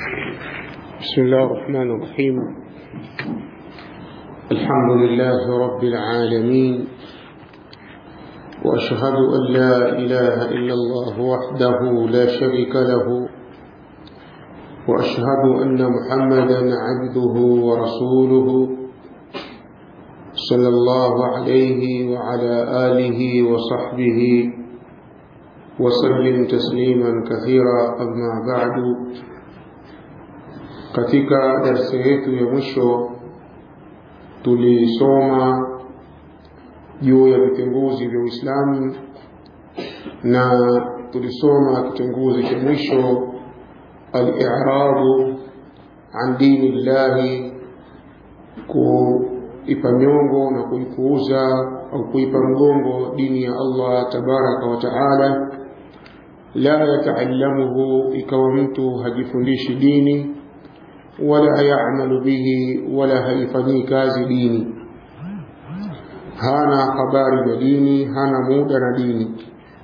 بسم الله الرحمن الرحيم الحمد لله رب العالمين وأشهد أن لا إله إلا الله وحده لا شريك له وأشهد أن محمدا عبده ورسوله صلى الله عليه وعلى آله وصحبه وسلم تسليما كثيرا أما بعد katika darsa yetu ya mwisho tulisoma juu ya vitenguzi vya Uislamu na tulisoma kitenguzi cha mwisho al-i'radu an dini llahi kuipa nyongo na kuipuuza au kuipa mgongo dini ya Allah tabaraka wa taala la yataallamuhu ikawa mtu hajifundishi dini wala ya'malu bihi wala haifanyii kazi dini hana habari na dini hana muda na dini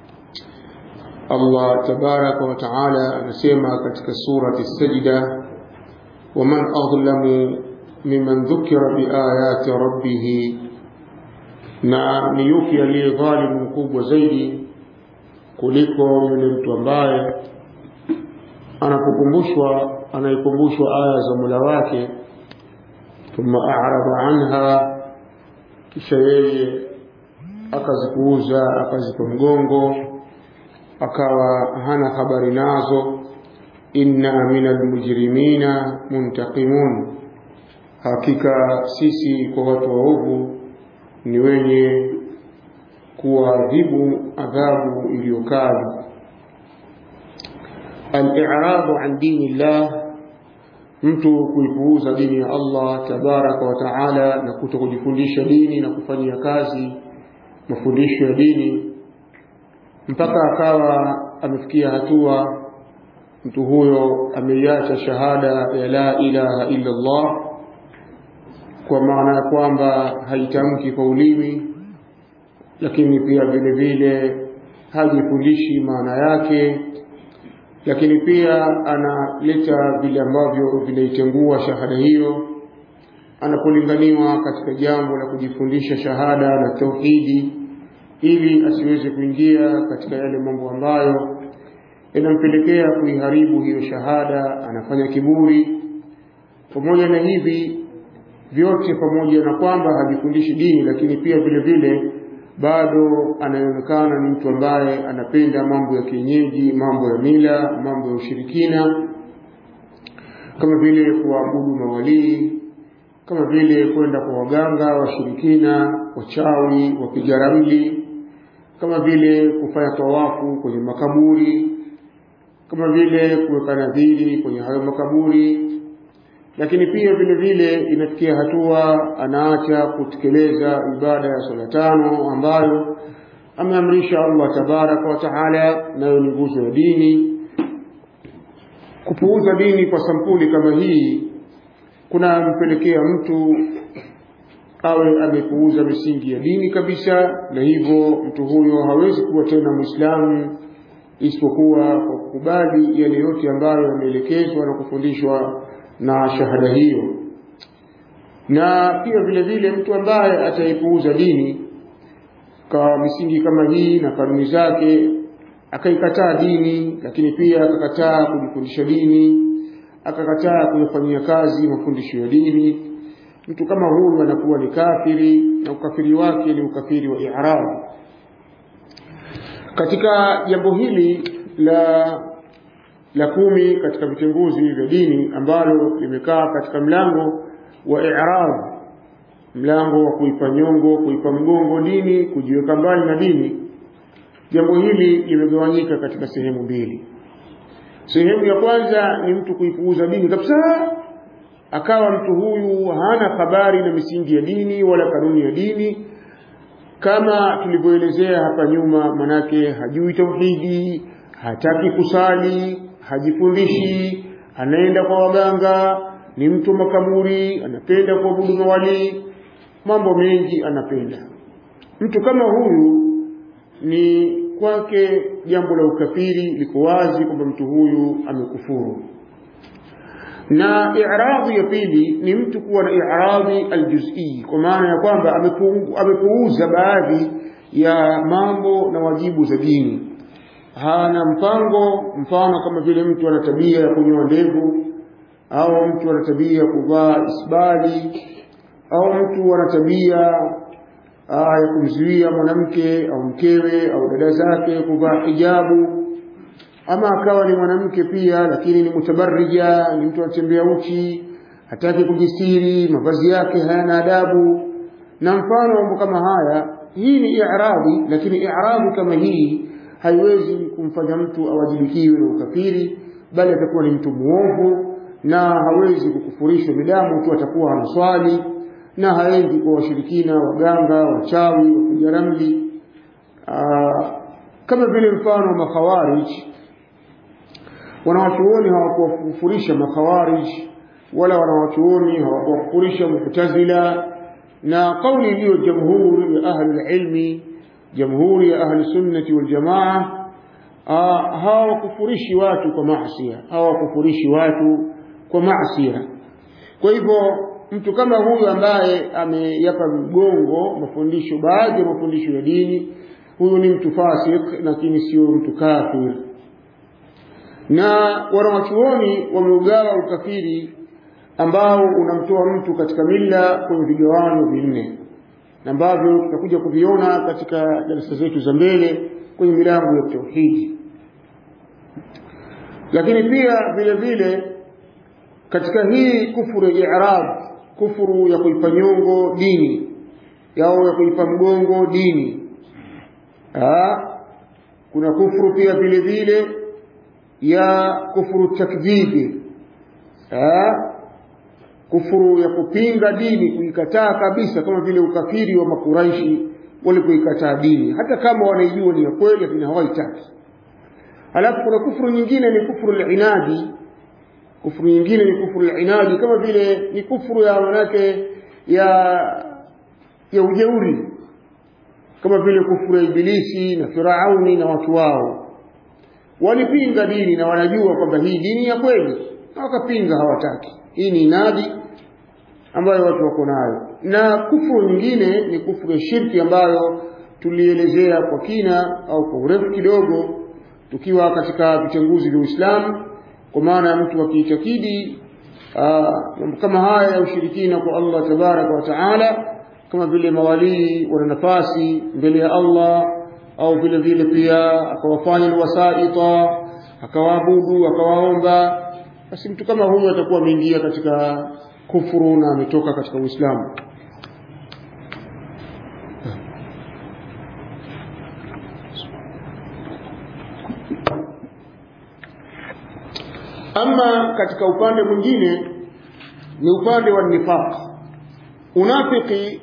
Allah tabaraka wa taala anasema katika surati Sajda waman adlamu mimman dhukira biayati rabbih na ni yupi aliye dhalimu mkubwa zaidi kuliko yule mtu ambaye anapokumbushwa anayekumbushwa aya za Mola wake thumma a'rada anha kisha yeye akazipuuza akazipa mgongo akawa hana habari nazo inna minal mujrimina muntaqimun hakika sisi kwa watu waovu ni wenye kuadhibu adhabu iliyokali al-i'radu an dini llah mtu kuipuuza dini ya Allah tabaraka wa taala na kuto kujifundisha dini na kufanyia kazi mafundisho ya dini mpaka akawa amefikia hatua mtu huyo ameiacha shahada ya la ilaha illa Allah kwa maana ya kwamba haitamki kwa ulimi lakini pia vile vile hajifundishi maana yake lakini pia analeta vile ambavyo vinaitengua shahada hiyo anapolinganiwa katika jambo la kujifundisha shahada na tauhidi ili asiweze kuingia katika yale mambo ambayo yanampelekea kuiharibu hiyo shahada anafanya kiburi pamoja na hivi vyote pamoja na kwamba hajifundishi dini lakini pia vile vile bado anaonekana ni mtu ambaye anapenda mambo ya kienyeji, mambo ya mila, mambo ya ushirikina, kama vile kuabudu mawalii, kama vile kwenda kwa waganga washirikina, wachawi, wapiga ramli, kama vile kufanya tawafu kwenye makaburi, kama vile kuweka nadhiri kwenye hayo makaburi, lakini pia vile vile inafikia hatua anaacha kutekeleza ibada ya swala tano ambayo ameamrisha Allah tabaraka wa taala, nayo ni nguzo ya dini. Kupuuza dini kwa sampuli kama hii kunampelekea mtu awe amepuuza misingi ya dini kabisa, na hivyo mtu huyo hawezi kuwa tena Muislamu isipokuwa kwa kukubali yale yote ambayo yameelekezwa na kufundishwa na shahada hiyo na pia vile vile mtu ambaye ataipuuza dini kwa misingi kama hii na kanuni zake akaikataa dini lakini pia akakataa kujifundisha dini akakataa kuyafanyia kazi mafundisho ya dini mtu kama huyu anakuwa ni kafiri na ukafiri wake ni ukafiri wa i'rab katika jambo hili la la kumi katika vitenguzi vya dini ambalo limekaa katika mlango wa i'rab mlango wa kuipa nyongo kuipa mgongo dini kujiweka mbali na dini jambo hili limegawanyika katika sehemu mbili sehemu ya kwanza ni mtu kuipuuza dini kabisa akawa mtu huyu hana habari na misingi ya dini wala kanuni ya dini kama tulivyoelezea hapa nyuma manake hajui tauhidi hataki kusali hajifundishi anaenda kwa waganga ni mtu makaburi anapenda kuabudu mawali mambo mengi anapenda mtu kama huyu ni kwake jambo la ukafiri liko wazi kwamba mtu huyu amekufuru na i'radhi ya pili ni mtu kuwa na i'radhi aljuz'i kwa maana ya kwamba amepuuza baadhi ya mambo na wajibu za dini hana mpango mfano kama vile mtu ana tabia ya kunyoa ndevu au mtu ana tabia ya kuvaa isbali au mtu ana tabia ya kumzuia mwanamke au mkewe au dada zake kuvaa hijabu ama akawa ni mwanamke pia lakini ni mutabarrija ni mtu anatembea uchi hataki kujistiri mavazi yake hayana adabu na mfano mambo kama haya hii ni i'radhi lakini i'radhi kama hii haiwezi kumfanya mtu awajibikiwe na ukafiri bali atakuwa ni mtu muovu na hawezi kukufurishwa midamu tu atakuwa anaswali na haendi kwa washirikina waganga wachawi wapiga ramli kama vile mfano wa makhawarij wanawachuoni hawakuwakufurisha makhawarij wala wanawachuoni hawakuwakufurisha mu'tazila na kauli iliyo jamhuri ya ahli ilmi jamhuri ya ahli sunnati wal jamaa hawakufurishi watu kwa maasi hawakufurishi watu kwa maasi kwa hivyo mtu kama huyu ambaye ameyapa mgongo mafundisho baadhi ya mafundisho ya dini huyu ni mtu fasik lakini sio mtu kafir na wanawachuoni wameugawa ukafiri ambao unamtoa mtu katika mila kwenye vigawanyo vinne ambavyo tutakuja kuviona katika darasa zetu za mbele kwenye milango ya tauhidi lakini pia vile vile katika hii kufuru ya i'rab kufuru ya kuipa nyongo dini yao ya kuipa mgongo dini Aa, kuna kufuru pia vile vile ya kufuru takdhibi kufuru ya kupinga dini kuikataa kabisa kama vile ukafiri wa makuraishi walipoikataa dini hata kama wanaijua ni ya kweli lakini hawaitaki alafu kuna kufuru nyingine ni kufuru al-inadi kufuru nyingine ni kufuru al-inadi kama vile ni kufuru ya manake ya ya ujeuri kama vile kufuru ya ibilisi na firauni na watu wao walipinga dini na wanajua kwamba hii dini ya kweli na wakapinga hawataki hii ni inadi ambayo watu wako nayo na kufuru nyingine ni kufuru ya shirki ambayo tulielezea kwa kina au kwa urefu kidogo tukiwa katika vitenguzi vya Uislamu kwa maana ya mtu akiitakidi mambo kama haya ya ushirikina kwa Allah tabaraka wa taala kama vile mawalii wana nafasi mbele ya Allah au vile vile pia akawafanya ni wasaita akawaabudu akawaomba basi mtu kama huyu atakuwa ameingia katika kufuru na ametoka katika Uislamu ama katika upande mwingine ni upande wa nifaq unafiki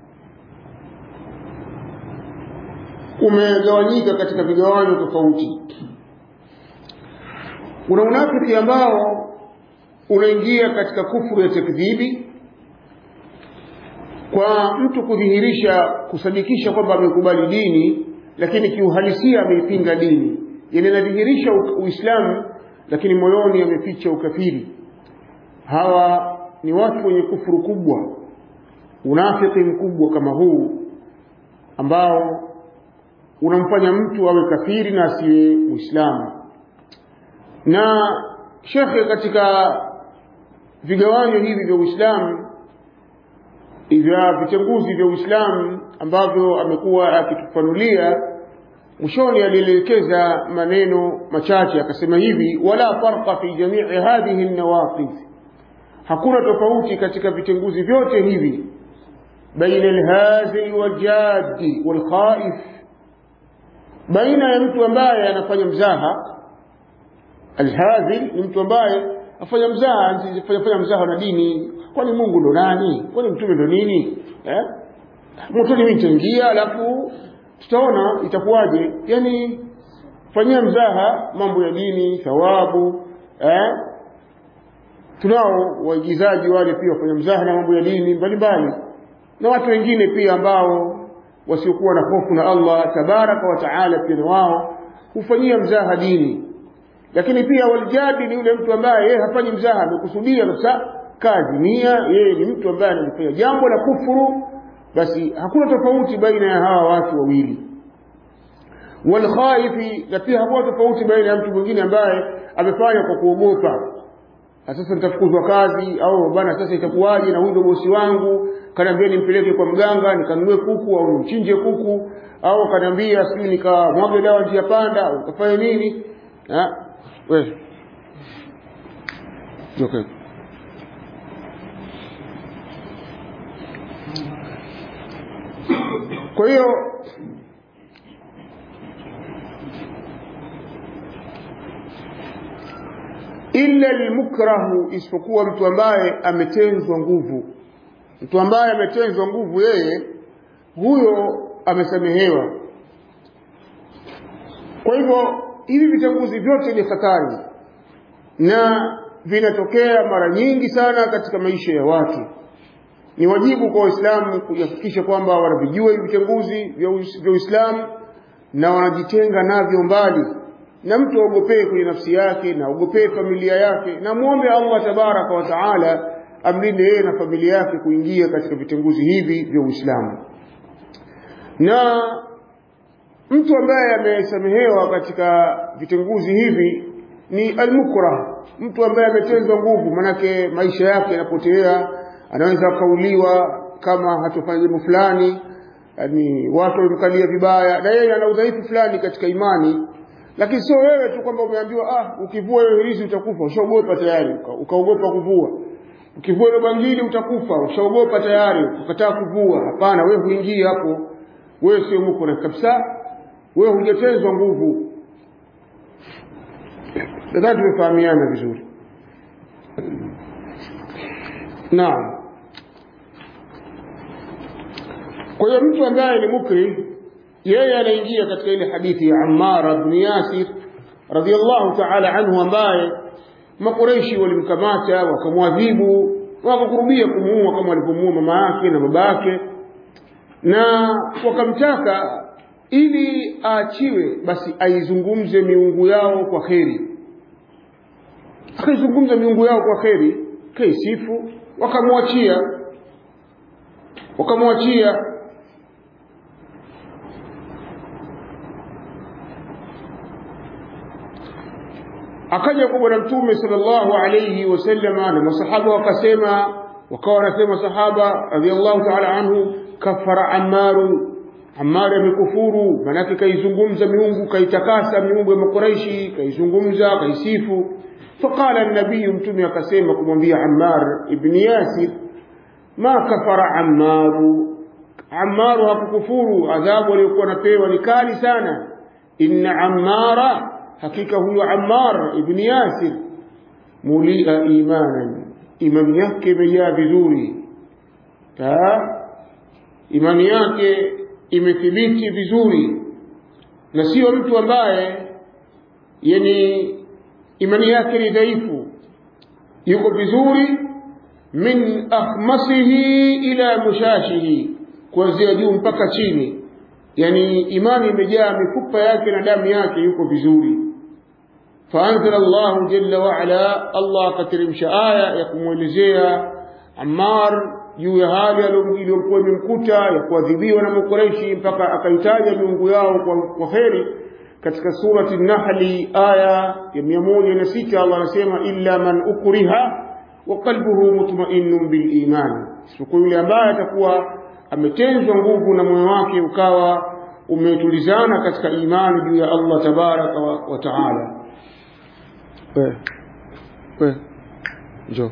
umegawanyika katika vigawanyo tofauti kuna unafiki ambao unaingia katika kufuru ya takdhibi kwa mtu kudhihirisha kusadikisha kwamba amekubali dini lakini kiuhalisia ameipinga dini yani anadhihirisha uislamu lakini moyoni ameficha ukafiri hawa ni watu wenye kufuru kubwa unafiki mkubwa kama huu ambao unamfanya mtu awe kafiri na asiwe muislamu na shekhe katika vigawanyo hivi vya uislamu vya vitenguzi vya uislamu ambavyo amekuwa akitufanulia mwishoni alielekeza maneno machache akasema hivi wala farqa fi jamii hadhihi nawaqid hakuna tofauti katika vitenguzi vyote hivi baina alhazil waljadi walkhaif baina ya mtu ambaye anafanya mzaha alhazil ni mtu ambaye afanya mzaha afanya fanya mzaha na dini kwani Mungu ndo nani kwani mtume ndo nini eh motoni mimi nitaingia alafu tutaona itakuwaje yani fanyia mzaha mambo ya dini thawabu eh tunao waigizaji wale pia wafanya mzaha na mambo ya dini mbalimbali na watu wengine pia ambao wasiokuwa na hofu na Allah tabaraka wa taala pia na wao hufanyia mzaha dini lakini pia waljadi ni yule mtu ambaye yeye hafanyi mzaha amekusudia kabisa kazi nia yeye ni mtu ambaye analifanya jambo la kufuru basi hakuna tofauti baina ya hawa watu wawili walkhaifi na pia hakuna tofauti baina ya mtu mwingine ambaye amefanya kwa kuogopa sasa nitafukuzwa kazi au bana sasa itakuwaje na huyu ndo bosi wangu kaniambia nimpeleke kwa mganga nikanunue kuku au nimchinje kuku au kaniambia sijui nikamwage dawa njia panda au kafanya nini wewe okay. kwa hiyo illa almukrahu isipokuwa mtu ambaye ametenzwa nguvu mtu ambaye ametenzwa nguvu yeye huyo amesamehewa kwa hivyo hivi vichaguzi vyote ni hatari na vinatokea mara nyingi sana katika maisha ya watu ni wajibu kwa waislamu kuhakikisha kwamba wanavijua hivi vichaguzi vya uislamu na wanajitenga navyo mbali na mtu aogopee kwenye nafsi yake na aogopee familia yake na muombe Allah tabaraka wa taala amlinde yeye na familia yake kuingia katika vitenguzi hivi vya Uislamu na mtu ambaye amesamehewa katika vitenguzi hivi ni almukrah mtu ambaye ametenzwa nguvu manake maisha yake yanapotea anaweza akauliwa kama hatofanya jambo fulani yani watu wamemkalia vibaya na yeye ana udhaifu fulani katika imani lakini sio wewe tu kwamba umeambiwa ah ukivua hiyo hirizi utakufa ushaogopa tayari ukaogopa kuvua ukivua ile bangili utakufa ushaogopa tayari ukataa kuvua hapana wewe huingii hapo wewe sio mko na kabisa wewe hujatezwa nguvu nadhani tumefahamiana vizuri naam kwa hiyo mtu ambaye ni mukri yeye anaingia katika ile hadithi ya Ammar ibn Yasir radhiallahu ta'ala anhu ambaye makureishi walimkamata wakamwadhibu wakakurubia kumuua kama walivyomuua mama yake na baba yake na wakamtaka ili aachiwe basi aizungumze miungu yao kwa kheri akaizungumza miungu yao kwa kheri kaisifu wakamwachia wakamwachia akaja kwa bwana mtume sallallahu alayhi wasallama na masahaba wakasema wakawa wanasema sahaba radhiallahu ta'ala anhu kafara ammaru Ammar amekufuru manake kaizungumza miungu kaitakasa miungu ya makuraishi kaizungumza kaisifu faqala an-nabiy mtume akasema kumwambia Ammar ibn Yasir ma kafara Ammaru Ammaru hakukufuru adhabu aliyokuwa anapewa ni kali sana inna Ammara hakika huyo Ammar ibn Yasir mulia imanan imani yake imejaa vizuri imani yake imethibiti vizuri na sio mtu ambaye yani imani yake ni dhaifu yuko vizuri min akhmasihi ila mushashihi kuanzia juu mpaka chini yani imani imejaa mifupa yake na damu yake yuko vizuri faanzala Allahu jalla wa ala Allah akateremsha aya ya kumwelezea Ammar juu ya hali iliyokuwa imemkuta ya kuadhibiwa na Makureishi mpaka akaitaja miungu yao kwa, kwa kheri katika surati Nahli aya ya mia moja na sita Allah anasema illa man ukriha wa qalbuhu mutma'innun bil iman, isipokuwa yule ambaye atakuwa ametenzwa nguvu na moyo wake ukawa umetulizana katika imani juu ya Allah tabaraka wa, wa taala. We, we, njoo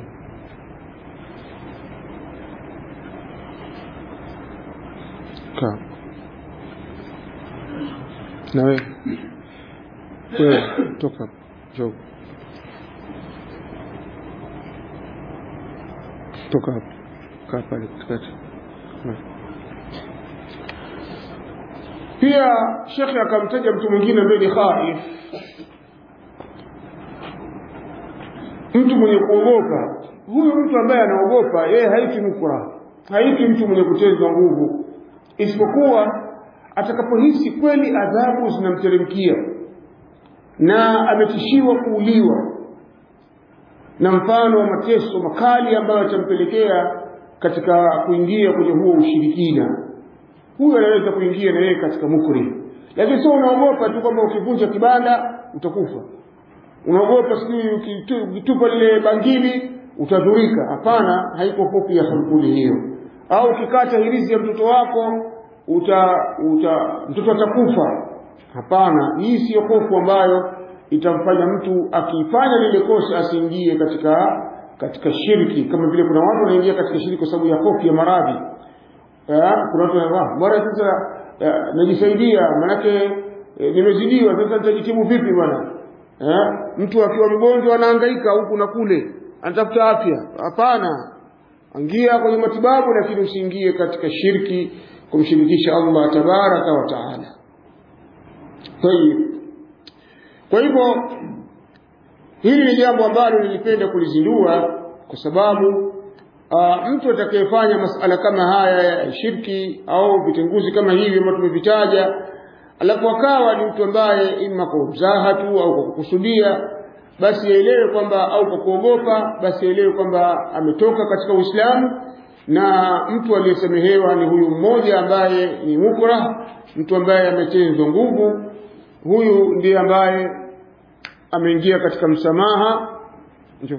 kaa na wewe wewe toka njoo toka hapo kaa pale katikati pia shekhe akamtaja mtu mwingine ambaye ni khaif mtu mwenye kuogopa huyu mtu ambaye anaogopa yeye haiti mkura haiti mtu mwenye kutezwa nguvu isipokuwa atakapohisi kweli adhabu zinamteremkia na ametishiwa kuuliwa na mfano wa mateso makali ambayo yatampelekea katika kuingia kwenye huo ushirikina huyo anaweza kuingia na yeye katika mukri lakini sio unaogopa tu kwamba ukivunja kibanda utakufa unaogopa sijui ukitupa lile bangili utadhurika hapana haiko hofu ya sampuli hiyo au ukikata hirizi ya mtoto wako uta, uta mtoto atakufa hapana hii siyo hofu ambayo itamfanya mtu akifanya lile kosa asiingie katika katika shirki kama vile kuna watu wanaingia katika shirki kwa sababu ya hofu ya maradhi kuna watu wanasema bwana sasa najisaidia manake e, nimezidiwa sasa nitajitibu vipi bwana eh mtu akiwa mgonjwa anahangaika huku na kule anatafuta afya hapana ingia kwenye matibabu lakini usiingie katika shirki kumshirikisha Allah tabaraka wa taala kwa hivyo hili ni jambo ambalo nilipenda kulizindua kwa sababu uh, mtu atakayefanya masala kama haya ya shirki au vitenguzi kama hivi ambavyo tumevitaja alafu akawa ni mtu ambaye ima kwa mzaha tu au kwa kukusudia basi aelewe kwamba au kwa kuogopa basi aelewe kwamba ametoka katika Uislamu na mtu aliyesamehewa ni huyu mmoja ambaye ni mukrah mtu ambaye ametenzwa nguvu huyu ndiye ambaye ameingia katika msamaha njoo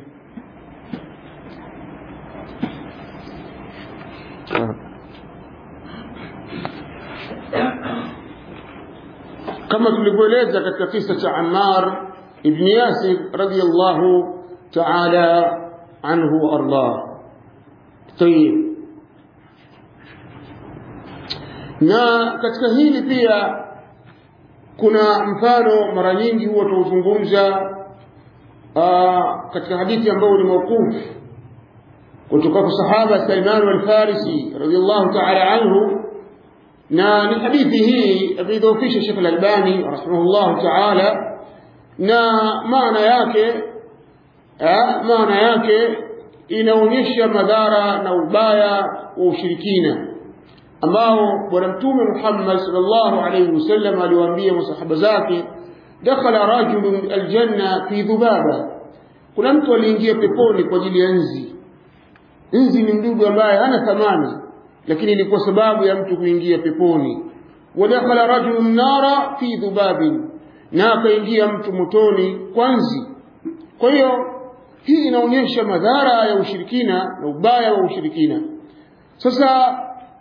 kama tulivyoeleza katika kisa cha Ammar ibn Yasir radiyallahu ta'ala anhu ardah tayib na katika hili pia kuna mfano mara nyingi huwa tuuzungumza katika hadithi ambayo ni mawquf kutoka kwa sahaba Salman al-Farisi radiyallahu ta'ala anhu na ni hadithi hii ameidhoofisha Sheikh Al-Albani rahimahullah ta'ala na maana yake maana yake inaonyesha madhara na ubaya wa ushirikina ambao bwana mtume Muhammad sallallahu alayhi wasallam aliwaambia masahaba zake dakhala rajulun aljanna fi dhubaba kuna mtu aliingia peponi kwa ajili ya nzi nzi ni mdudu ambaye hana thamani lakini ilikuwa sababu ya mtu kuingia peponi wadakhala rajulun nara fi dhubabin na akaingia mtu motoni kwa nzi kwa hiyo hii inaonyesha madhara ya ushirikina na ubaya wa ushirikina sasa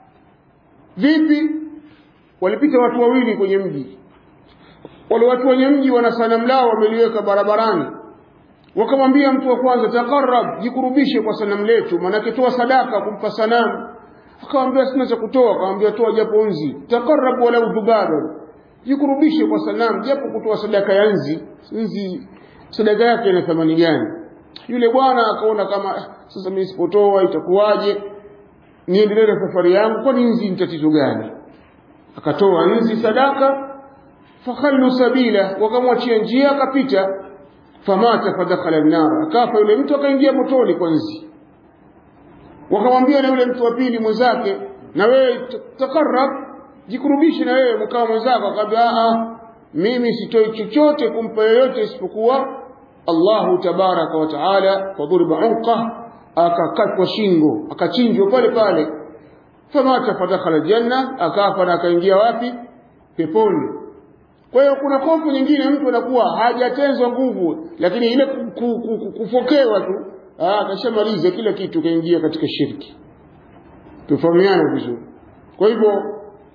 vipi walipita watu wawili kwenye mji wale watu wenye mji wana sanamu lao wameliweka barabarani wakamwambia mtu wa kwanza taqarrab jikurubishe kwa sanamu letu maanake toa sadaka kumpa sanamu akamwambia sina cha kutoa akamwambia toa japo nzi taqarrab walau dhubaba jikurubishe kwa sanamu japo kutoa sadaka ya nzi nzi sadaka yake ina thamani gani yule bwana akaona kama sasa mimi sipotoa itakuwaje niendelee na safari yangu kwani nzi ni tatizo gani akatoa nzi sadaka fakhallu sabila wakamwachia njia akapita famata fadakhala an-nar akafa yule mtu akaingia motoni kwa nzi wakamwambia na yule mtu wa pili mwenzake na wewe takarrab jikurubishe na wewe mkawa mwenzako akamwambia a mimi sitoi chochote kumpa yoyote isipokuwa Allahu tabaraka wa taala fadhuriba unqa akakatwa shingo akachinjwa pale pale famata fadakhala janna akafa na akaingia wapi peponi kwa hiyo kuna hofu nyingine mtu anakuwa hajatenzwa nguvu lakini ile kufokewa tu akashamaliza kila kitu kaingia katika shirki tufahamiane vizuri kwa hivyo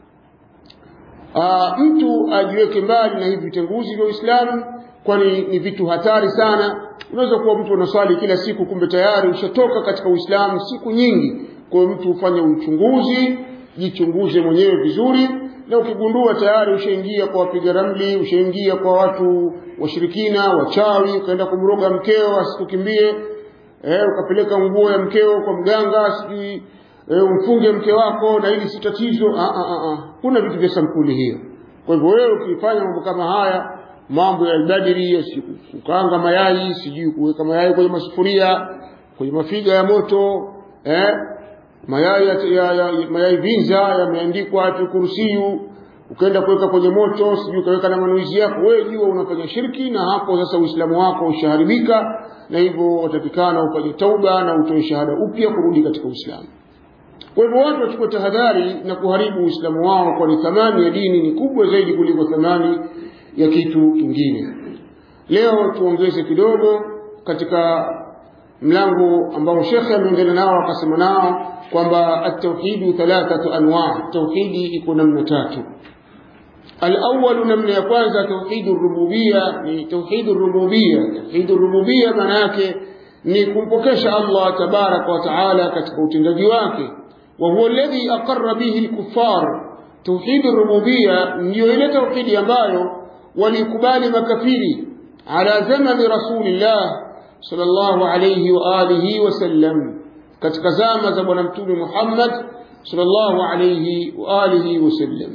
mtu ajiweke mbali na hivi vitenguzi vya Uislamu kwani ni vitu hatari sana unaweza kuwa mtu unaswali kila siku kumbe tayari ushatoka katika Uislamu siku nyingi kwa hiyo mtu ufanye uchunguzi jichunguze mwenyewe vizuri na ukigundua tayari ushaingia kwa wapiga ramli ushaingia kwa watu washirikina wachawi ukaenda kumroga mkeo asikukimbie eh, ukapeleka nguo ya mkeo kwa mganga sijui eh, umfunge mke wako na hili si tatizo ah, ah, ah. kuna vitu vya sampuli hiyo kwa hivyo wewe ukifanya mambo kama haya mambo ya albadiri kukaanga mayai sijui kuweka mayai kwenye masufuria kwenye mafiga ya moto eh, mayai ya, ya, ya, mayai vinza yameandikwa kursiyu ukaenda kuweka kwenye moto sijui ukaweka na manuizi yako wewe jua unafanya shirki na hapo sasa uislamu wako ushaharibika na hivyo watakikana ufanye tauba na utoe shahada upya kurudi katika uislamu kwa hivyo watu wachukue tahadhari na kuharibu uislamu wao kwani thamani ya dini ni kubwa zaidi kuliko thamani ya kitu kingine leo tuongeze kidogo katika mlango ambao shekhe ameongea nao akasema nao kwamba at-tauhidu thalathatu anwa tauhidi iko namna tatu الأول نمنا ya kwanza توحيد الربوبية ni توحيد الربوبية توحيد الربوبية maana yake ni kumpokesha Allah tabarak wa taala katika utendaji wake wa huwa alladhi aqarra bihi al-kuffar توحيد الربوبية ndio ile tauhidi ambayo walikubali makafiri ala zamani rasulillah sallallahu alayhi wa alihi wa sallam katika zama za bwana mtume Muhammad sallallahu alayhi wa alihi wa sallam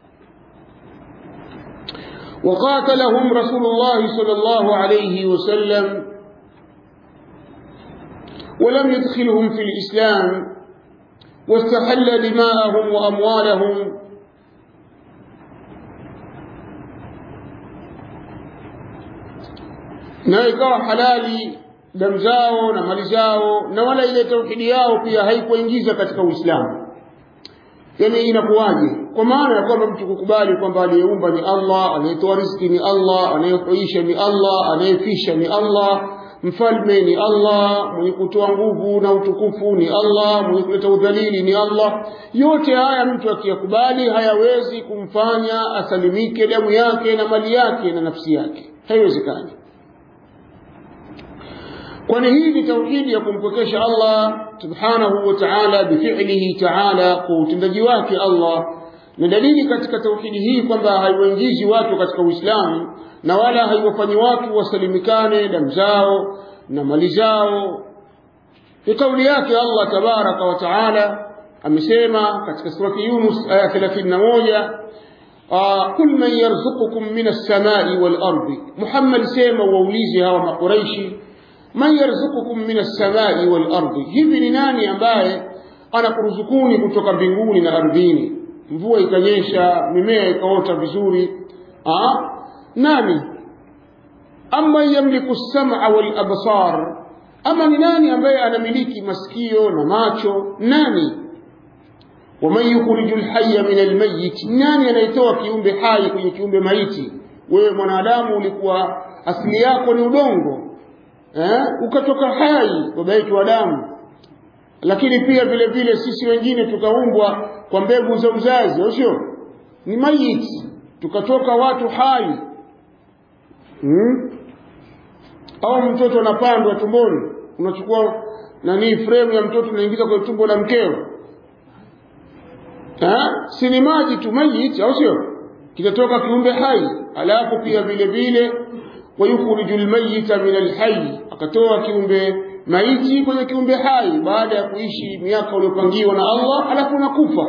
وقاتلهم رسول الله صلى الله عليه وسلم ولم يدخلهم في الإسلام واستحل دماءهم وأموالهم na ikawa halali damu zao na mali zao na wala ile tauhidi yao pia haikuingiza katika Uislamu yani inakuwaje kwa maana ya kwamba mtu kukubali kwamba aliyeumba ni Allah anayetoa riziki ni Allah anayehuisha ni Allah anayefisha ni Allah mfalme ni Allah mwenye kutoa nguvu na utukufu ni Allah mwenye kuleta udhalili ni Allah yote haya mtu akiyakubali hayawezi kumfanya asalimike damu yake na mali yake na nafsi yake haiwezekani kwani hii ni tauhidi ya kumpokesha Allah subhanahu wa ta'ala bifi'lihi ta'ala kwa utendaji wake Allah na dalili katika tauhidi hii kwamba haiwaingizi watu katika Uislamu na wala haiwafanyi watu wasalimikane damu zao na mali zao ni kauli yake Allah tabaraka wa ta'ala amesema katika surati Yunus aya 31 قل من يرزقكم من السماء والأرض محمد سيما ووليزي هوا مقريشي man yarzukukum min as-samai wal ardi hivi ni nani ambaye anakuruzukuni kutoka mbinguni na ardhini mvua ikanyesha mimea ikaota vizuri ah nani amma yamliku as-sam'a wal absar ama ni nani ambaye anamiliki masikio na macho nani waman yukhriju al-hayya min al-mayyit nani anayetoa kiumbe hai kwenye kiumbe maiti wewe mwanadamu ulikuwa asili yako ni udongo eh, ukatoka hai baba yetu wa damu lakini pia vile vile sisi wengine tukaumbwa kwa mbegu za uzazi au sio ni mayiti tukatoka watu hai hmm? au mtoto anapandwa tumboni unachukua nani frame ya mtoto unaingiza kwenye tumbo la mkeo eh? si ni maji tu mayiti au sio kitatoka kiumbe hai alafu pia vile vile wayukhriju almayyita min alhayy akatoa kiumbe maiti kwenye kiumbe hai baada ya kuishi miaka uliyopangiwa na Allah alafu nakufa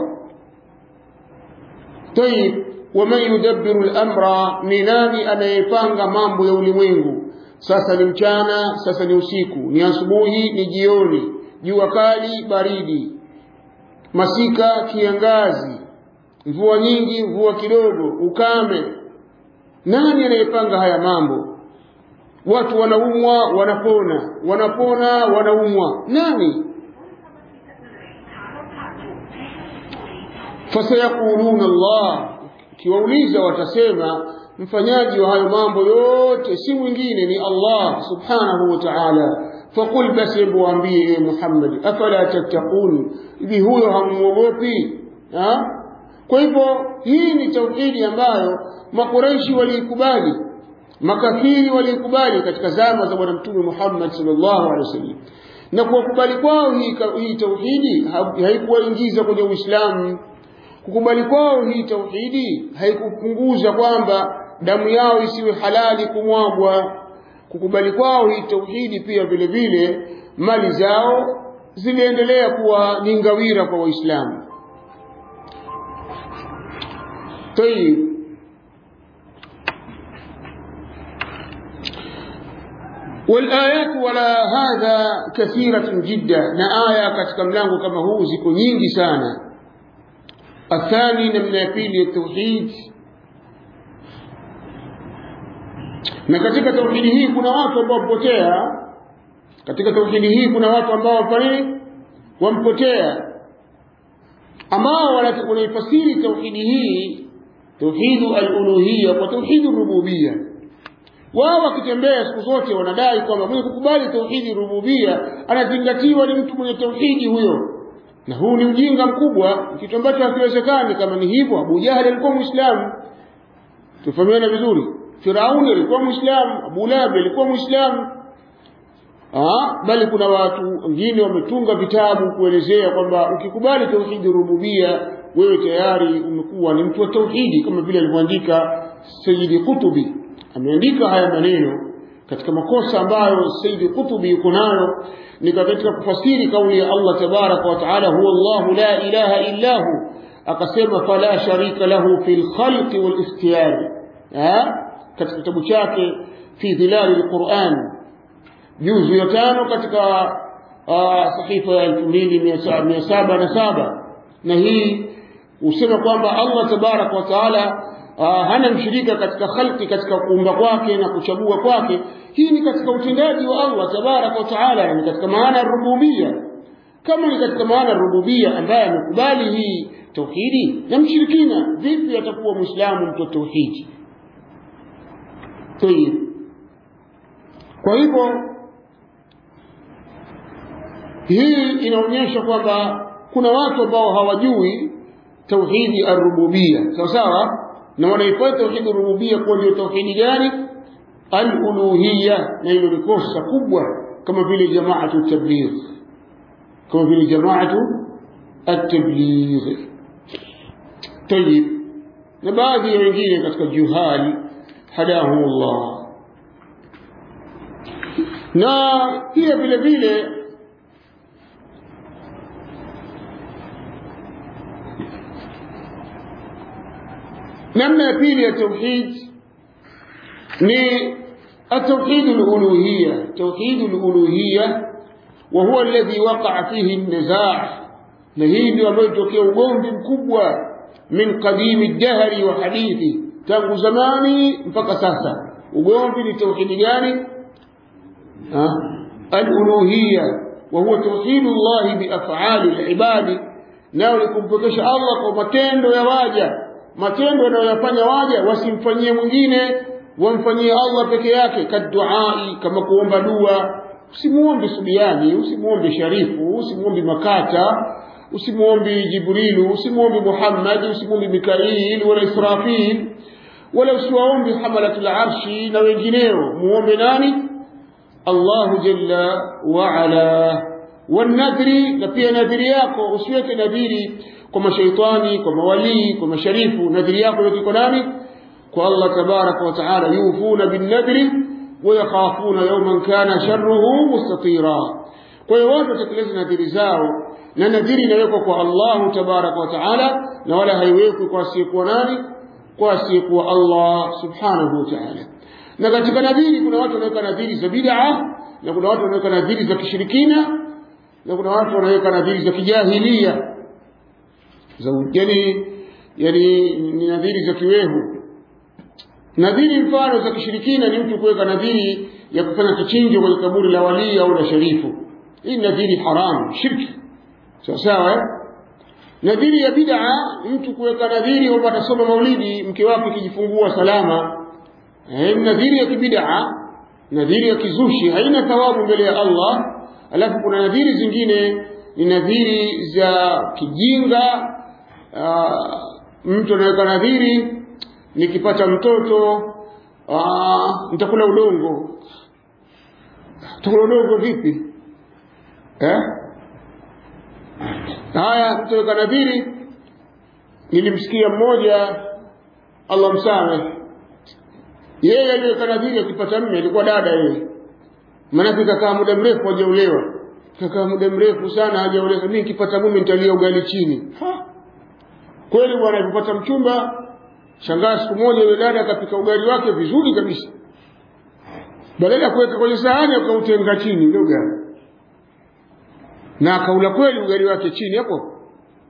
tayib waman yudabbiru al-amra ni nani anayepanga mambo ya ulimwengu sasa ni mchana sasa ni usiku ni asubuhi ni jioni jua kali baridi masika kiangazi mvua nyingi mvua kidogo ukame nani anayepanga haya mambo watu wanaumwa wanapona wanapona wanaumwa nani fasayaquluna Allah kiwauliza watasema mfanyaji wa hayo mambo yote si mwingine ni Allah subhanahu wa ta'ala faqul basi hebu waambie e Muhammad afala tattaqun hivi huyo hamuogopi ha? kwa hivyo hii ni tauhidi ambayo makureishi waliikubali makafiri walikubali katika zama za bwana mtume Muhammad sallallahu alaihi wasallam na kwa kubali kwao hii, hii tauhidi haikuwaingiza kwenye Uislamu kukubali kwao hii tauhidi haikupunguza kwamba damu yao isiwe halali kumwagwa kukubali kwao hii tauhidi pia vile vile mali zao ziliendelea kuwa ni ngawira kwa waislamu طيب والآيات ولا هذا كثيرة جدا na aya katika mlango kama huu ziko nyingi sana athani namna ya pili ya tauhid na katika tauhidi hii kuna watu ambao wamepotea katika tauhidi hii kuna watu ambao wafanye wampotea ambao wanaifasiri tauhidi hii tauhidu aluluhiya kwa tauhidu rububia wao wakitembea siku zote wanadai kwamba mwenye kukubali tauhidi rububia anazingatiwa ni mtu mwenye tauhidi huyo na huu ni ujinga mkubwa kitu ambacho hakiwezekani kama ni hivyo abu jahli alikuwa mwislamu tufahamiana vizuri firauni alikuwa mwislamu abu lahabi alikuwa mwislamu bali kuna watu wengine wametunga vitabu kuelezea kwamba ukikubali tauhidi rububia wewe tayari umekuwa ni mtu wa tauhidi kama vile alivyoandika Sayyidi Kutubi ameandika haya maneno katika makosa ambayo Sayyidi Kutubi yuko nayo ni katika kufasiri kauli ya Allah tabaraka wa taala huwa Allah la ilaha illa hu akasema fala sharika lahu fil khalqi wal ikhtiyari katika kitabu chake fi dhilali alquran juzu ya tano katika sahifa ya 2707 na hii usema kwamba Allah tabaraka wa taala hana mshirika katika khalqi katika kuumba kwake na kuchagua kwake hii ni katika utendaji wa Allah tabaraka wa taala ni katika maana ya rububia kama ni katika maana ya rububia ambaye amekubali hii tauhidi na mshirikina vipi atakuwa muislamu mtu wa tauhidi tayib kwa hivyo hii inaonyesha kwamba kuna watu ambao hawajui tauhidi arububia sawa sawa na wanaifanya tauhidi rububia kuwa ndio tauhidi gani aluluhiya na hilo ni kosa kubwa kama vile jamaatu tabligh kama vile jamaatu at-tabligh tayib na baadhi ya wengine katika juhali hadahumullah na pia vile vile namna ya pili ya tauhid ni التوحيد الألوهية توحيد الألوهية وهو الذي وقع فيه النزاع نهي ndio ambayo tokea ugomvi mkubwa min qadimi dahri wa hadithi tangu zamani mpaka sasa ugomvi ni tauhidi gani الألوهية وهو توحيد الله بأفعال العباد nao ni kumpokesha Allah kwa matendo ya waja matendo wanayoyafanya waja wasimfanyie mwingine wamfanyie Allah peke yake kaduai kama kuomba dua usimuombe Subiani usimuombe Sharifu usimuombe Makata usimuombe Jibrilu usimuombe Muhammad usimuombe Mikail wala Israfil wala usiwaombe hamalatul arshi na wengineo muombe nani Allahu jalla wa ala wanadhri na pia nadhiri yako usiweke nadhiri kwa mashaitani kwa mawalii kwa masharifu nadhiri yako yote kwa nani kwa Allah tabaraka wa taala yufuna binnadhri wayakhafuna yawman kana sharruhu mustatira kwa hiyo watu watekeleze nadhiri zao na nadhiri inawekwa kwa Allahu tabaraka wa taala na wala haiwekwi kwa asiyekuwa nani kwa asiyekuwa Allah subhanahu wa taala na katika nadhiri kuna watu wanaweka nadhiri za bid'a na kuna watu wanaweka nadhiri za kishirikina na kuna watu wanaweka nadhiri za kijahilia za yani yani ni nadhiri za kiwehu nadhiri mfano za kishirikina ni mtu kuweka nadhiri ya kufanya kichinjo kwenye kaburi la walii au la sharifu hii nadhiri haram shirki sawa sawa eh? nadhiri ya bid'a mtu kuweka nadhiri kwamba atasoma maulidi mke wake kijifungua salama eh, nadhiri ya kibid'a nadhiri ya kizushi haina thawabu mbele ya Allah alafu kuna nadhiri zingine ni nadhiri za kijinga aa, mtu anaweka nadhiri nikipata mtoto nitakula udongo nitakula udongo vipi eh haya mtu anaweka nadhiri nilimsikia mmoja Allah msamehe yeye aliweka nadhiri akipata mme alikuwa dada yeye maanake kakaa muda mrefu hajaolewa kakaa muda mrefu sana hajaolewa mimi nikipata mume nitalia ugali chini ha? kweli bwana alipopata mchumba shangaa siku moja yule dada akapika ugali wake vizuri kabisa badala ya kuweka kwenye sahani akautenga chini ule ugali na akaula kweli ugali wake chini hapo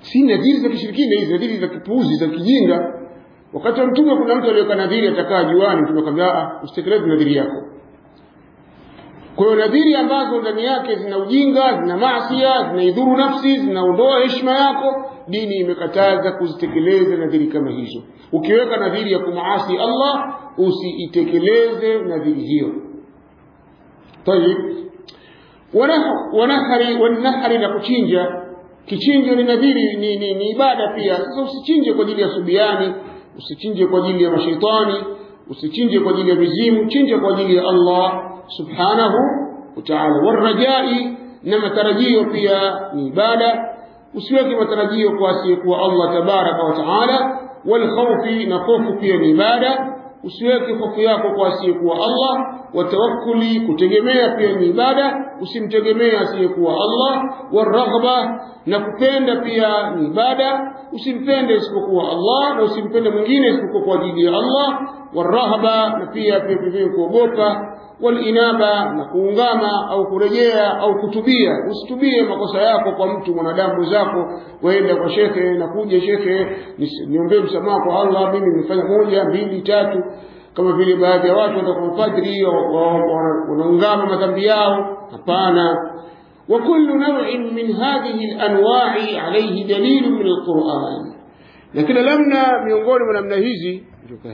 si nadhiri za kishirikina hizi nadhiri za kipuuzi za kijinga wakati wa mtume kuna mtu aliyeweka nadhiri atakaa juani mtume akamwambia usitekeleze nadhiri yako kwa hiyo nadhiri ambazo ndani yake zina ujinga zina maasia zinaidhuru nafsi zinaondoa heshima yako dini imekataza kuzitekeleza nadhiri kama hizo ukiweka nadhiri ya kumaasi allah usiitekeleze nadhiri hiyo tayib wanahari wanahari na kuchinja kichinjo ni nadhiri ni, ni, ni ibada pia sasa usichinje kwa ajili ya subiani usichinje kwa ajili ya mashaitani usichinje kwa ajili ya mizimu chinje kwa ajili ya allah subhanahu wa ta'ala warajai na matarajio pia ni ibada usiweke matarajio kwa asiyekuwa allah tabaraka wa taala walkhawfi na hofu pia ni ibada usiweke hofu yako kwa asiyekuwa allah watawakkuli kutegemea pia ni ibada usimtegemee asiyekuwa allah waraghba na kupenda pia ni ibada usimpende isipokuwa allah na usimpende mwingine isipokuwa kwa ajili ya allah warahba na pia pia vivyo kuogopa walinaba na kuungama au kurejea au kutubia usitubie makosa yako kwa mtu mwanadamu zako waenda kwa shekhe na kuja shekhe niombee msamaha kwa allah mimi nimefanya moja mbili tatu kama vile baadhi ya watu watakuwa padri wanaungama madhambi yao hapana وكل نوع من هذه الأنواع عليه دليل من القرآن لكن لمنا miongoni mwa namna hizi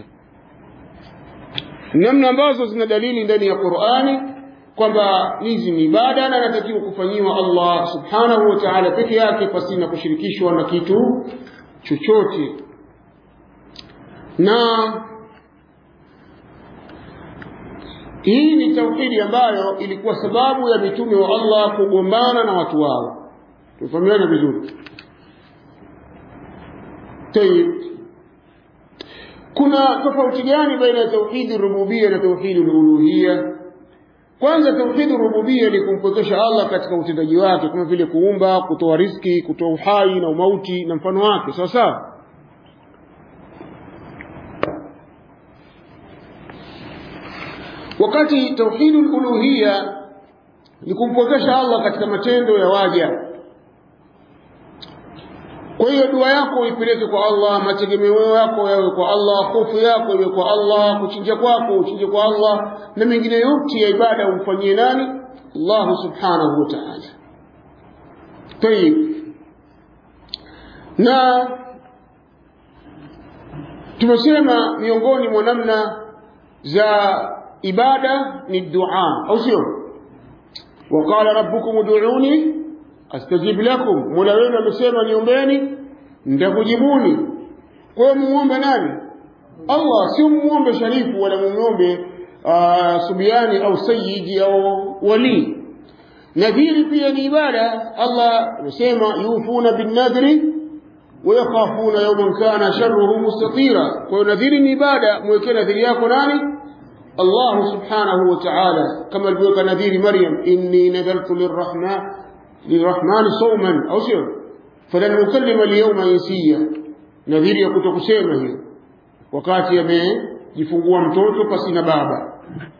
namna ambazo zina dalili ndani ya Qur'ani kwamba hizi ni ibada na anatakiwa kufanyiwa Allah subhanahu wa ta'ala peke yake pasina kushirikishwa na kitu chochote na hii ni tauhidi ambayo ilikuwa sababu ya mitume wa Allah kugombana na watu wao tufahamiane vizuri tayib kuna tofauti gani baina ya tauhidi rububia na tauhidi uluhia kwanza tauhidi rububia ni kumpokesha Allah katika utendaji wake kama vile kuumba kutoa riski kutoa uhai na umauti na mfano wake sawa sawa wakati tauhidi uluhia ni kumpokesha Allah katika matendo ya waja kwa hiyo dua yako uipeleke kwa Allah mategemeo yako yawe kwa Allah hofu yako iwe kwa Allah kuchinja kwako uchinje kwa Allah na mengine yote ya ibada umfanyie nani Allah subhanahu wa ta'ala tayib na tumesema miongoni mwa namna za ibada ni dua au sio waqala rabbukum ud'uni astajib lakum mola wenu amesema niombeni nitakujibuni kwa hiyo muombe nani allah sio muombe sharifu wala muombe uh, subiani au sayidi au wali nadhiri pia ni ibada allah amesema yufuna binnadhri wayakhafuna yawman kana sharruhu mustatira kwa hiyo nadhiri ni ibada mwekee nadhiri yako nani الله سبحانه وتعالى كما البيوك نذير مريم إني نذرت للرحمن للرحمن صوما أو سير فلن أكلم اليوم إنسيا نذير يكتك سيما هي wakati amejifungua mtoto pasina baba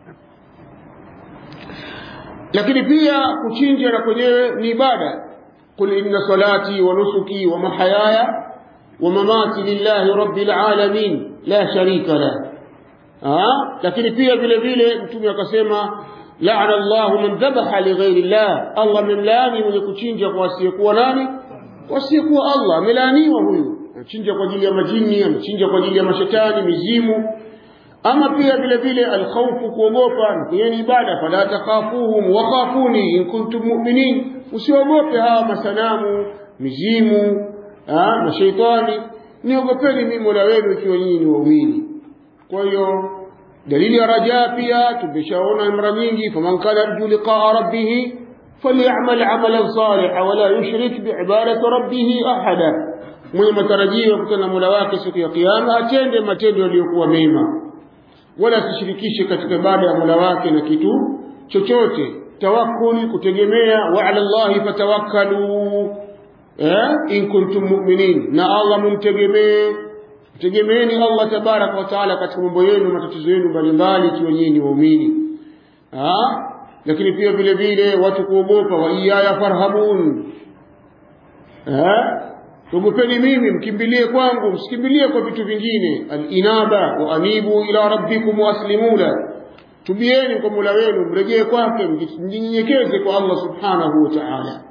lakini pia kuchinja na kwenyewe ni ibada qul inna salati wa nusuki wa mahayaya wa mamati lillahi rabbil alamin la sharika lahu lakini pia vile vile mtume akasema laana Allahu man dhabaha lighairi llah, Allah amemlaani mwenye kuchinja kwa asiyekuwa nani? Kwa asiyekuwa Allah, amelaaniwa huyu. Anachinja kwa ajili ya majini, anachinja kwa ajili ya mashetani, mizimu. Ama pia vile vile alkhawfu, kuogopa, na kwenye ibada, fala takhafuhum wakhafuni in kuntum mu'minin, usiogope hawa masanamu, mizimu, mashaitani, niogopeni mimi Mola wenu ikiwa nyinyi ni waumini. kwa hiyo dalili ya rajaa pia tumeshaona mara nyingi faman kana yarju liqaa rabbih falyamal amalan salihan wala yushrik biibadati rabbih ahada mwenye matarajio ya kukutana na mola wake siku ya kiyama atende matendo yaliyokuwa mema wala asishirikishe katika ibada ya mola wake na kitu chochote tawakkuli kutegemea wa ala llahi fatawakkalu eh, in kuntum mu'minin na allah mumtegemee tegemeeni Allah tabaraka wa taala katika mambo yenu matatizo yenu mbalimbali ikiwa nyinyi ni waumini lakini pia vile vile watu kuogopa wa iyaya farhabun tugopeni mimi mkimbilie kwangu msikimbilie kwa vitu vingine alinaba wa anibu ila rabbikum waaslimu la tubieni kwa Mola wenu mrejee kwake mjinyenyekeze kwa Allah subhanahu wa ta'ala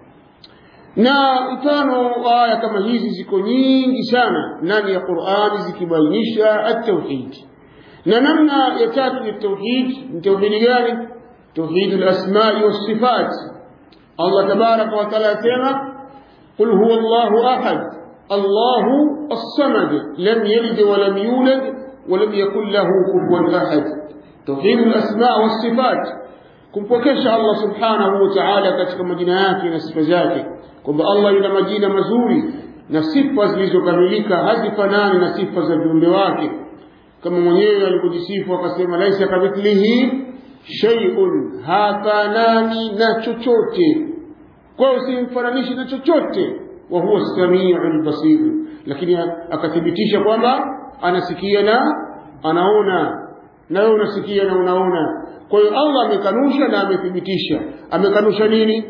na mfano wa aya kama hizi ziko nyingi sana ndani ya Qur'ani zikibainisha at-tauhid na namna ya tatu ya tauhid ni tauhidi gani tauhid al-asma'i was-sifat Allah tabaraka wa taala asema qul huwa Allahu ahad Allahu as-samad lam yalid wa lam yulad wa lam yakul lahu kufuwan ahad tauhid al-asma' was-sifat kumpokesha Allah subhanahu wa ta'ala katika majina yake na sifa zake kwamba Allah ina majina mazuri na sifa zilizokamilika hazifanani na sifa za viumbe wake kama mwenyewe alikujisifu akasema laisa kamithlihi shay'un hafanani na chochote kwa usimfananishi na chochote wa huwa samiul basir lakini akathibitisha kwamba anasikia na anaona na wewe unasikia na unaona kwa hiyo Allah amekanusha na amethibitisha amekanusha nini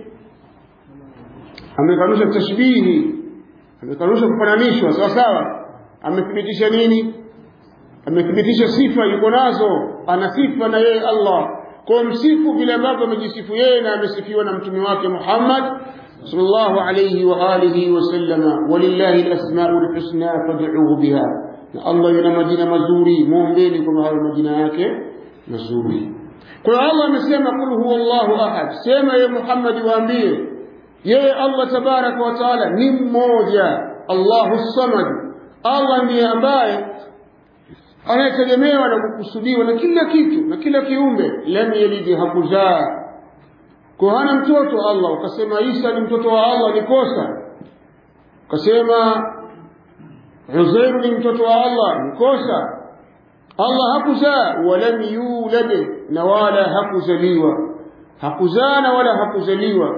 amekanusha tashbihi amekanusha kufananishwa sawa sawa amethibitisha nini amethibitisha sifa yuko nazo ana sifa na yeye Allah kwa msifu vile ambavyo amejisifu yeye na amesifiwa na mtume wake Muhammad sallallahu alayhi wa alihi wasallama walillahi alasmaul husna fad'uhu biha na Allah yana majina mazuri muombeni kwa hayo majina yake mazuri kwa hiyo Allah amesema kul huwa Allahu ahad sema ye Muhammad waambie yeye Allah tabaraka wa taala ni mmoja Allahu samad Allah ndiye ambaye anayetegemewa na kukusudiwa na kila kitu na kila kiumbe lam yalid hakuzaa kwa hana mtoto Allah ukasema Isa ni mtoto wa Allah ni kosa ukasema Uzair ni mtoto wa Allah ni kosa Allah hakuzaa walam yulad na wala hakuzaliwa hakuzaa na wala hakuzaliwa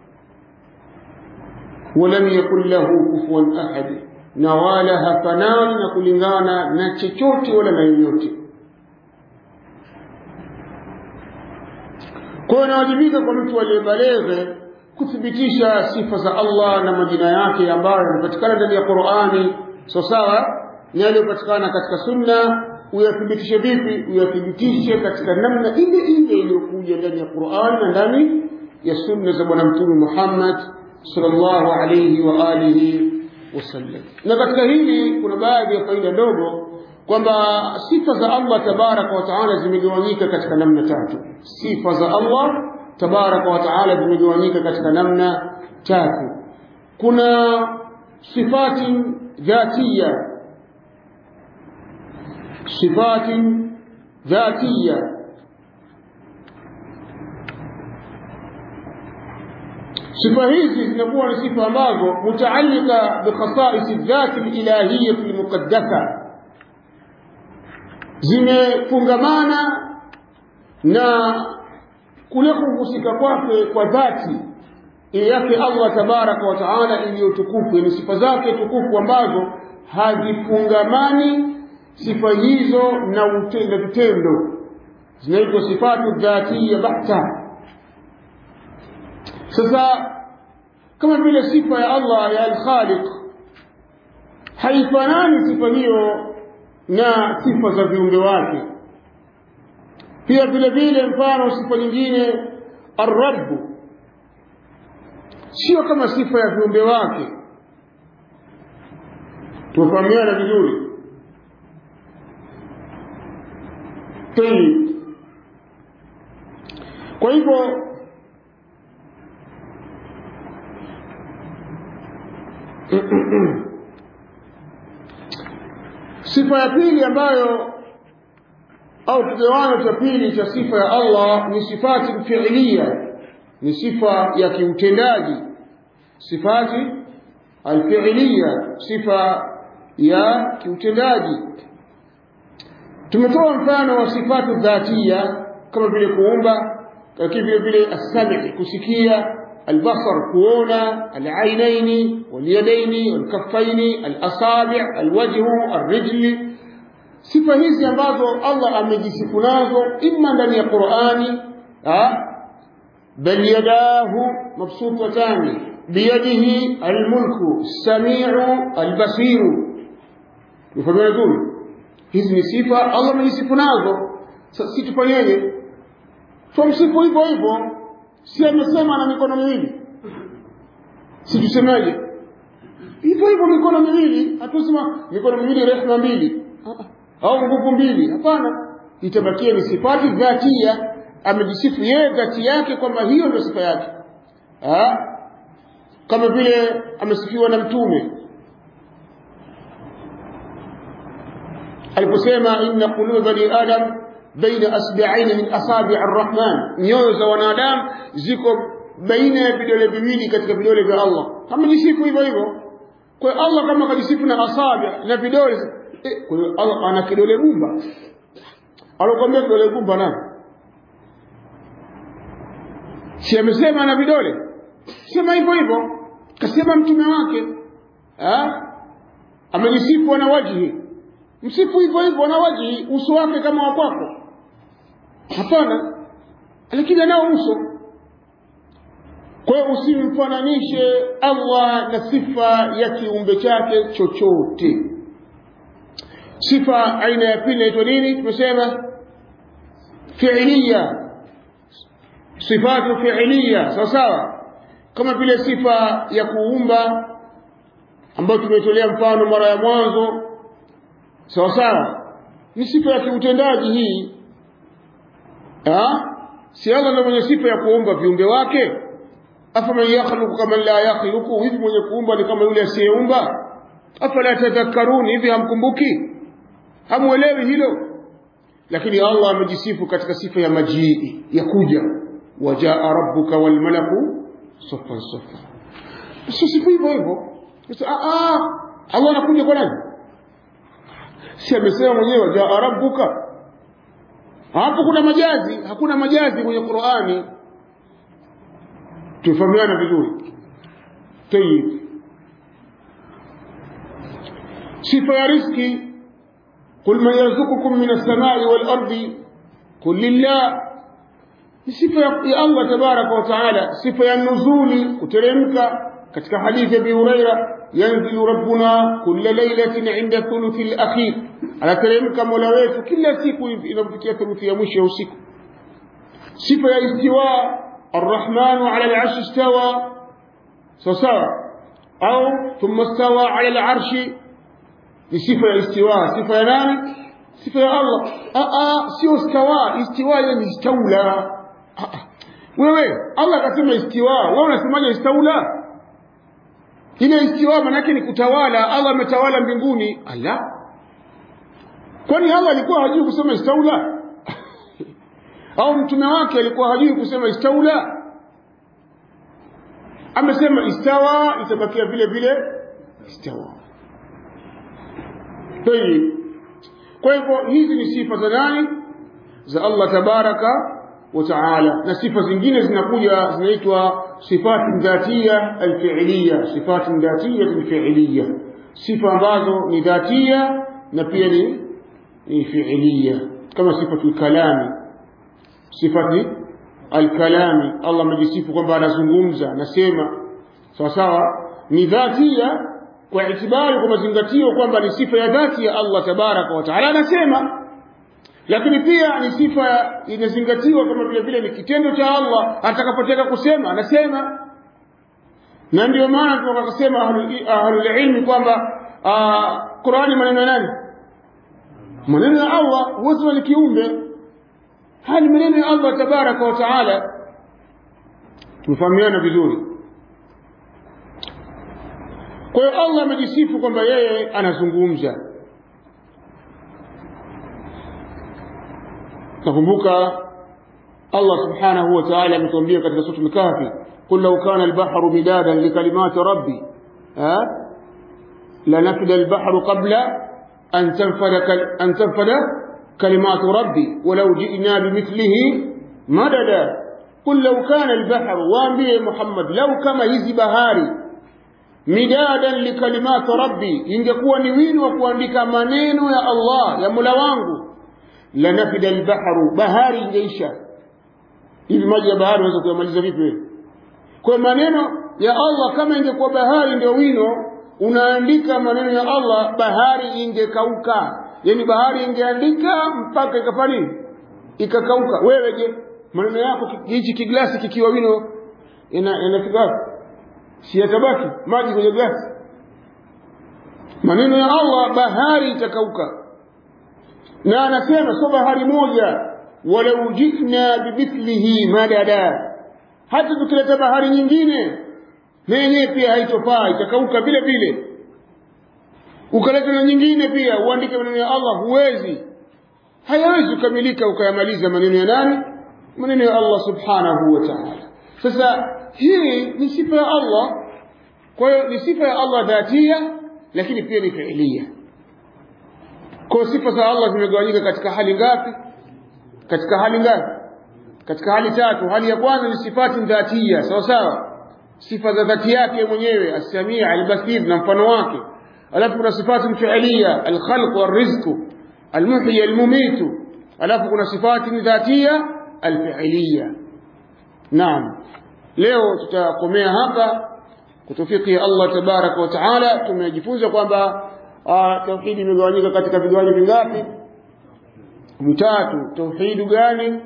walam yakul lahu kufuwan ahad na wala hafanani na kulingana na chochote wala na yoyote kwa inawajibika kwa mtu aliyebaleghe kuthibitisha sifa za Allah na majina yake ambayo yanapatikana ndani ya Qur'ani so sawa ni yaliyopatikana katika sunna uyathibitishe vipi uyathibitishe katika namna ile ile iliyokuja ndani ya Qur'an na ndani ya sunna za bwana mtume Muhammad sallallahu alayhi wa alihi wasallam na katika hili kuna baadhi ya faida ndogo kwamba sifa za Allah tabaraka wa taala zimegawanyika katika namna tatu sifa za Allah tabaraka wa taala zimegawanyika katika namna tatu kuna sifati dhatiya sifati dhatiya sifa hizi zinakuwa ni sifa ambazo mutaalika bikhasais dhati ilahiyya almuqaddasa zimefungamana na kule kuhusika kwake kwa dhati yake Allah tabaraka wa taala iliyotukufu ni sifa zake tukufu ambazo hazifungamani sifa hizo na vitendo zinaitwa sifatu dhatiya bahta sasa kama vile sifa ya Allah ya al-Khaliq haifanani sifa hiyo na sifa za viumbe wake pia vile vile mfano sifa nyingine ar-Rabb sio kama sifa ya viumbe wake tufahamiana vizuri Tayyib. Kwa hivyo sifa ya pili ambayo au kigawanyo cha pili cha sifa ya Allah ni sifati fi'liya ni sifa ya kiutendaji sifati alfi'liya sifa ya kiutendaji tumetoa mfano wa sifatu dhatia kama vile kuumba lakini vile vile as-sami' kusikia البصر كونا العينين واليدين والكفين الأصابع الوجه الرجل sifa hizi ambazo Allah amejisifu nazo imma ndani ya Qur'ani bal yadahu mabsutatani biyadihi almulku samiu albasiru mfano vizuri hizi ni sifa Allah amejisifu nazo sasa si tufanyeje tumsifu hivyo hivyo si amesema ana mikono miwili si tusemaje hivyo hivyo mikono miwili hatusema mikono miwili rehema mbili au nguvu mbili hapana itabakia ni sifati dhatia amejisifu yeye dhati yake kwamba hiyo ndio sifa yake ha? kama vile amesifiwa na mtume aliposema inna quluba bani adam baina asbi'aini min asabi' arrahman nyoyo za wanadamu ziko baina ya vidole viwili katika vidole vya Allah amejisifu hivyo hivyo kwa Allah kama kajisifu na asabi' na vidole eh, kwa hiyo Allah ana kidole gumba alokwambia kidole gumba nani si amesema ana vidole sema hivyo hivyo kasema mtume wake ha? amejisifu ana wajhi msifu hivyo hivyo ana wajhi uso wake kama wa kwako hapana lakini anao uso kwa hiyo usimfananishe Allah na sifa ya kiumbe chake chochote sifa aina ya pili inaitwa nini tumesema fi'liya sifatu fi'liya sawa sawa kama vile sifa ya kuumba ambayo tumetolea mfano mara ya mwanzo sawa sawa ni sifa ya kiutendaji hii ha? si Allah ndio mwenye sifa ya kuumba viumbe wake afaman yakhluqu kama la yakhluqu hivi mwenye kuumba ni kama yule asiyeumba afala tadhakkaruni hivi hamkumbuki hamuelewi hilo lakini Allah amejisifu katika sifa ya majii ya kuja wajaa rabbuka wal malaku saffan saffa sio sifa hivyo hivyo Allah anakuja kwa nani si amesema mwenyewe wajaa rabbuka hapo kuna majazi hakuna majazi kwenye Qur'ani tufahamiana vizuri tayib sifa ya riziki قل من يرزقكم من السماء والأرض قل لله sifa ya Allah tabaraka wa taala sifa ya nuzuli kuteremka katika hadithi ya Abi Huraira yanzilu rabbuna kulla lailatin inda thuluthi al-akhir anateremka mola wetu kila siku inapofikia thuluthi ya mwisho ya usiku sifa ya istiwa الرحمن على العرش استوى سواء أو ثم استوى على العرش بصفة الاستواء صفة يا ناني صفة يا الله آه آه سيو استوى استواء يعني استولى wewe Allah akasema istiwa wewe unasemaje istaula ile istiwa manake ni kutawala Allah ametawala mbinguni ala kwani Allah alikuwa hajui kusema istaula au mtume wake alikuwa hajui kusema istaula amesema istawa itabakia vile vile istawa tayib kwa hivyo hizi ni sifa za nani za Allah tabaraka wa taala na sifa zingine zinakuja zinaitwa sifati dhatia alfi'liya sifati dhatia alfi'liya sifa ambazo ni dhatia na pia ni ni fi'liya kama sifatu kalami sifati alkalami Allah amejisifu kwamba anazungumza anasema sawa sawa ni dhatia kwa itibari kwa mazingatio kwamba ni sifa ya dhati ya Allah tabaraka wa taala anasema lakini pia ni sifa inazingatiwa kama vile vile ni kitendo cha Allah atakapotaka kusema anasema na ndio maana tunataka kusema ahlul ilmi kwamba Qur'ani maneno ya nani maneno ya Allah huwezi ni kiumbe haya ni maneno ya Allah tabaraka wa taala tumefahamiana vizuri kwa hiyo Allah amejisifu kwamba yeye anazungumza nakumbuka Allah subhanahu wa ta'ala ametuambia katika sura al-Kahfi qul law kana al-bahru midadan li kalimati rabbi ha la nafida al-bahru qabla an tanfada an tanfada كلمات ربي ولو جئنا بمثله مددا قل لو كان البحر وانبيه محمد لو كما hizi bahari midadan likalimati rabbi ingekuwa ni wino wa kuandika maneno ya Allah ya Mola wangu la nafida albahru bahari ingeisha hivi maji ya bahari unaweza kuyamaliza vipi wewe kwa maneno ya Allah kama ingekuwa bahari ndio wino unaandika maneno ya Allah bahari ingekauka yani bahari ingeandika mpaka ikafanya nini ikakauka wewe je maneno yako hichi kiglasi kikiwa wino ina inafika wapi si yatabaki maji kwenye glasi maneno ya Allah bahari itakauka na anasema sio bahari moja walau jina bimithlihi madada hata tukileta bahari nyingine na yenyewe pia haitofaa itakauka vile vile ukaleta na nyingine pia uandike maneno ya Allah huwezi hayawezi kukamilika ukayamaliza maneno ya nani maneno ya Allah subhanahu wa ta'ala sasa hii ni sifa ya Allah kwa hiyo ni sifa ya Allah dhatia lakini pia ni fiilia kwa sifa za Allah zimegawanyika katika hali ngapi katika hali ngapi katika hali tatu hali ya kwanza ni sifati dhatia sawa sawa sifa za dhati yake mwenyewe as-sami' al-basir na mfano wake alafu kuna sifati fiilia al-khalq wal-rizq al-muhyi al-mumit alafu kuna sifati dhatia al-fiilia naam leo tutakomea hapa kutufiki Allah tabaraka wa taala tumejifunza kwamba tauhidi imegawanyika katika vigawanyo vingapi vitatu tauhidu gani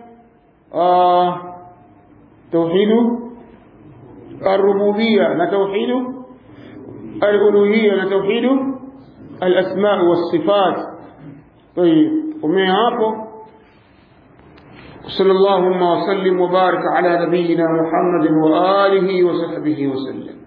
tauhidu الربوبية نتوحيد الألوهية نتوحيد الأسماء والصفات طيب ومن هابو صلى اللهم وسلم وبارك على نبينا محمد وآله وصحبه وسلم